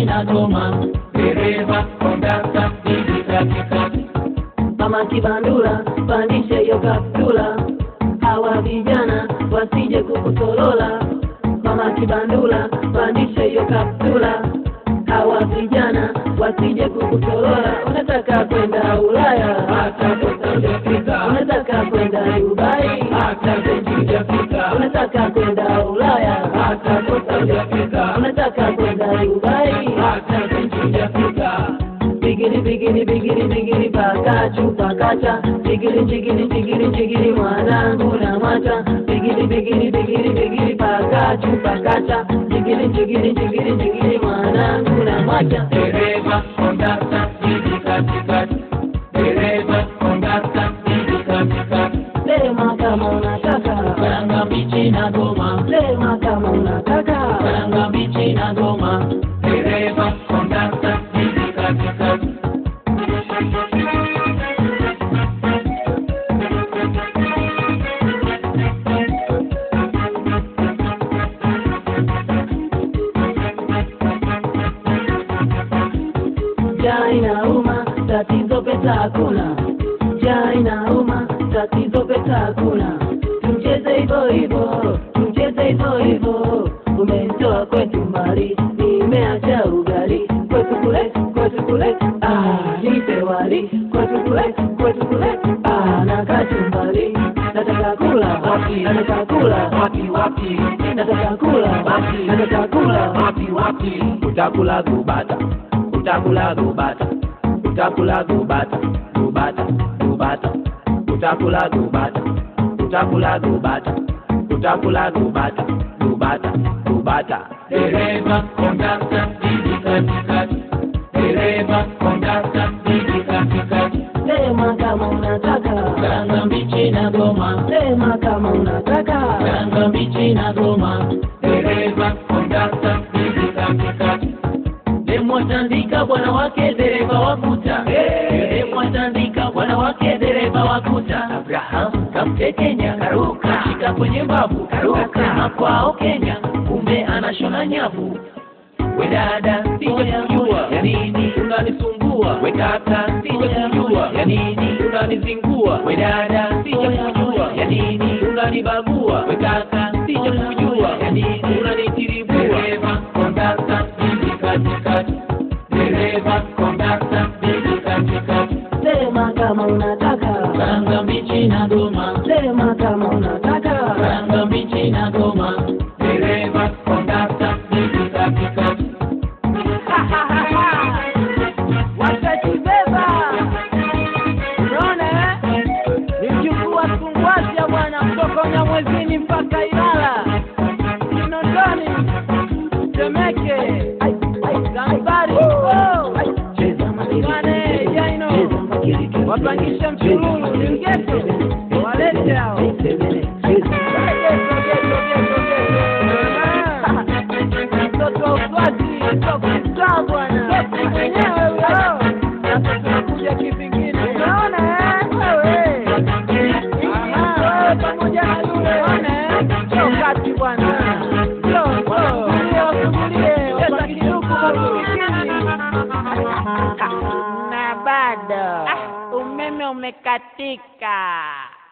China Goma, dereva kondakta hivi katikati. Mama Kibandula, pandishe hiyo kaptula, hawa vijana wasije kukutolola. Mama Kibandula, pandishe hiyo kaptula, hawa vijana wasije kukutolola. Unataka kwenda Ulaya, Hata kosa hujafika, unataka kwenda Dubai, hata benki hujafika, unataka kwenda Ulaya, hata kosa hujafika, unataka kwenda Dubai. hata benki hujafika. Bigiri bigiri bigiri bigiri pakachu pakacha Bigiri jigiri jigiri jigiri mwanangu na mwacha Bigiri bigiri bigiri bigiri pakachu pakacha Jigiri jigiri jigiri jigiri mwanangu na mwacha Dereva kondakta hivi katikati, dereva kondakta hivi katikati. Sema kama unataka Karanga mbichi na goma, Sema kama unataka karanga mbichi na goma, dereva kondakta hivi katikati. Njaa inauma, tatizo pesa hakuna. Njaa inauma, tatizo pesa hakuna. Tumcheze hivyo hivyo, tumcheze hivyo hivyo. Umenitoa kwetu mbali, nimeacha ugali. Kwetu kule, kwetu kule, ah, nipe wali. Kwetu kule, kwetu kule, ah, na kachumbari. Nataka kula wapi? Nataka kula Wapi wapi, Nataka kula wapi? Nataka kula wapi wapi, utakula gubata, utakula gubata, utakula gubata, gubata, gubata, utakula gubata, utakula gubata, utakula gubata, gubata, gubata. Dereva kondakta hivi katikati, dereva kondakta hivi katikati, Sema kama unataka karanga mbichi na goma, Sema kama unataka karanga mbichi na goma, dereva kondakta hivi katikati. Demwatandika bwana wake dereva wakuta, demwatandika bwana wake dereva wakuta. Abraham kamtekenya karuka, shika kwenye mbavu karuka, kwao Kenya, kumbe anashona nyavu. We dada, sija kujua ya nini unanisumbua. We kaka, sija kujua ya nini unanizingua. We dada, sija kujua ya nini unanibagua. We kaka, sija kujua ya nini unanitiribua. Dereva kondakta hivi katikati, dereva kondakta hivi katikati, Sema kama unataka karanga mbichi na goma, Sema kama unataka karanga mbichi na goma, dereva kondakta hivi katikati. Watakibeba Unaona eh? Ni mjukuu wa Sungwasha bwana kutoka Unyamwezini mpaka Ilala Kinondoni Temeke Ai, ai, Zanzibari Oh! Bwana, Jaino wapangisha mchululu Lingeto walete hao Geto, geto, geto, geto. Ah, mtoto wa Uswazi sokisa bwana mwenyewe huyo sasa tunakuja kivingine unaona eh wewe Ah, wewe pamoja na yule unaona eh sio kati bwana sio sio wasugulie wapangiluku masikini na bado umeme umekatika.